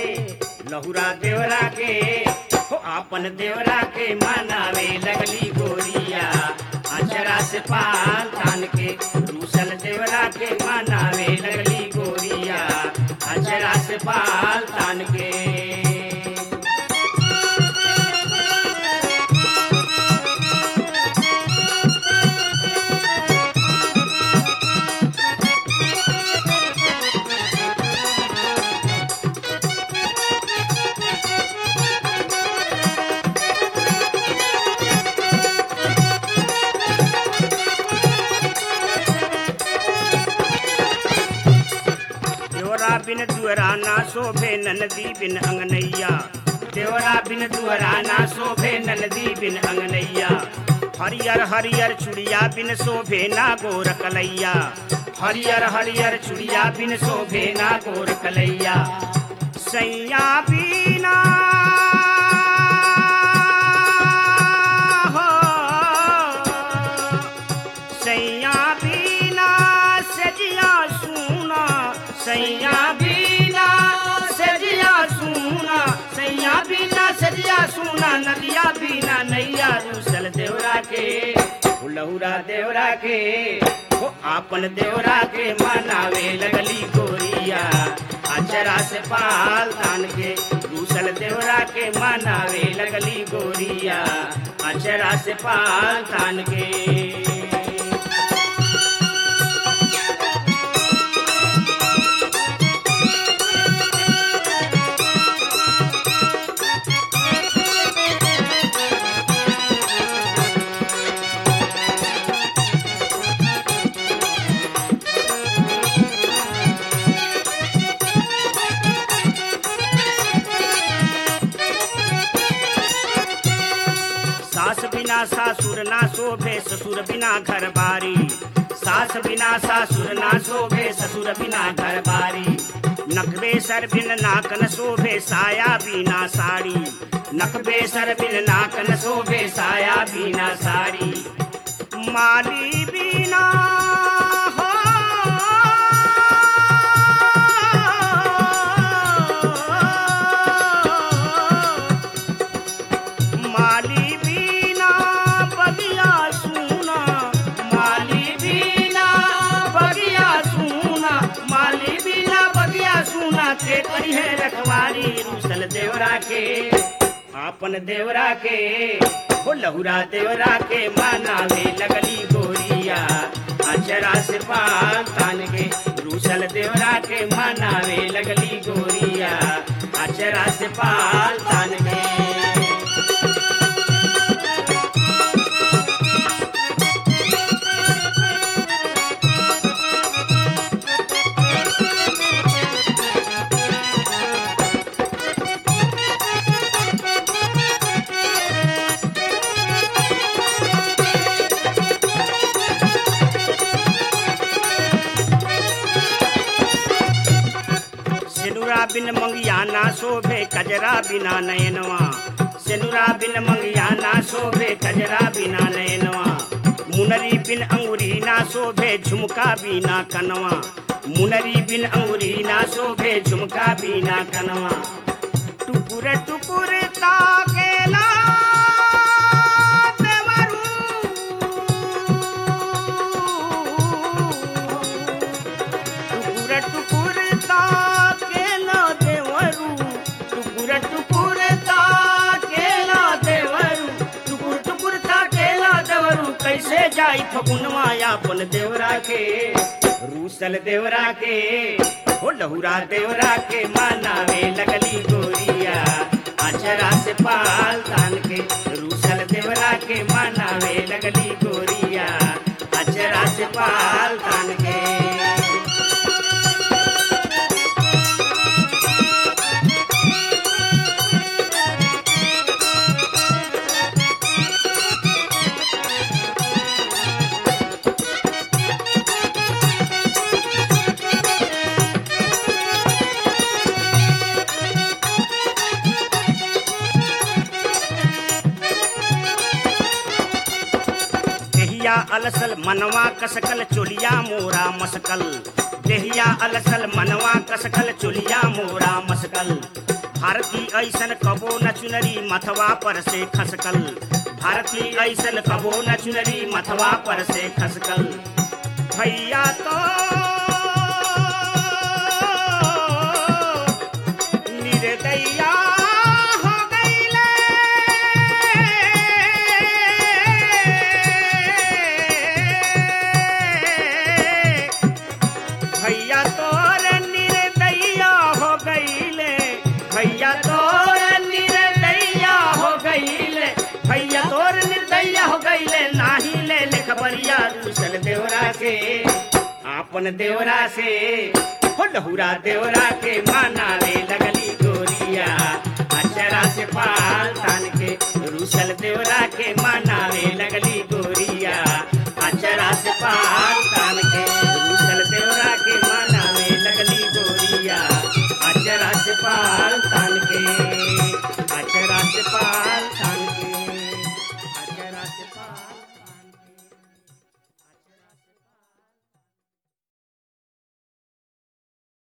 लहुरा देवरा के हो आपन देवरा के मनावे लगली गोरिया अचरा से पाल तान के रूसल देवरा के मनावे लगली गोरिया अचरा से पाल तान के देवरा बिन दुअरा ना शोभे ननदी बिन अंगनैया देवरा बिन दुअरा ना शोभे ननदी बिन अंगनैया हरियर हरियर चुड़िया बिन शोभे ना गोर कलैया हरियर हरियर चुड़िया बिन शोभे ना गोर कलैया सैया बीना हो सैया बीना सजिया सुना सैया बीना सजिया सुना सैया बीना सजिया सुना नदिया बीना नैया रूसल देवरा के लहुरा देवरा के हो आपन देवरा के मनावे लगली गोरिया अचरा से पाल तान के रूसल देवरा के मनावे लगली गोरिया अचरा से पाल तान के सास बिना सासुर ना शोभे ससुर बिना घर बारी सास बिना सासुर ना शोभे ससुर बिना घर बारी नकबे सर बिन नाकन शोभे साया बिना साड़ी नकबे सर बिन नाकन शोभे साया बिना साड़ी माली बिना हो माली बीना बगिया सुना माली बीना बगिया सुना माली बीना बगिया सुना के करी है रखवारी रूसल देवरा के आपन देवरा के हो लहुरा देवरा के मानावे लगली गोरिया अचरा से पाल तान के रूसल देवरा के मानावे लगली गोरिया अचरा से पाल तान के सेनुरा बिन मंगिया ना शोभे कजरा बिना नयनवा सेनुरा बिन मंगिया ना शोभे कजरा बिना नयनवा मुनरी बिन अंगुरी ना शोभे झुमका बिना कनवा मुनरी बिन अंगुरी ना शोभे झुमका बिना कनवा टुकुर टुकुर ताकेला देवरू टुकुर टुकुर ताकेला देवरू टुकुर टुकुर ताकेला देवरू टुकुर टुकुर ताकेला देवरू कैसे जाई फगुनवा अपन देवरा के रूसल देवरा के हो लहुरा देवरा के मानावे लगली गोरिया अचरा से पाल तान के रूसल देवरा के मानावे लगली गोरिया अचरा से पाल तान के देहिया अलसल मनवा कसकल चोलिया मोरा मसकल देहिया अलसल मनवा कसकल चोलिया मोरा मसकल भारती ऐसन कबो न चुनरी मथवा पर से खसकल भारती ऐसन कबो न चुनरी मथवा पर से खसकल भैया तो निर्दया हो गईले भैया तोर निर्दया हो गईले भैया तोर निर्दया हो गईले भैया तोर निर्दया हो गईले नाही ले ले खबरिया दूसर देवरा के आपन देवरा से हो लहुरा देवरा के मानावे लगली गोरिया अचरा से पाल तान के रूसल देवरा के मानावे लगली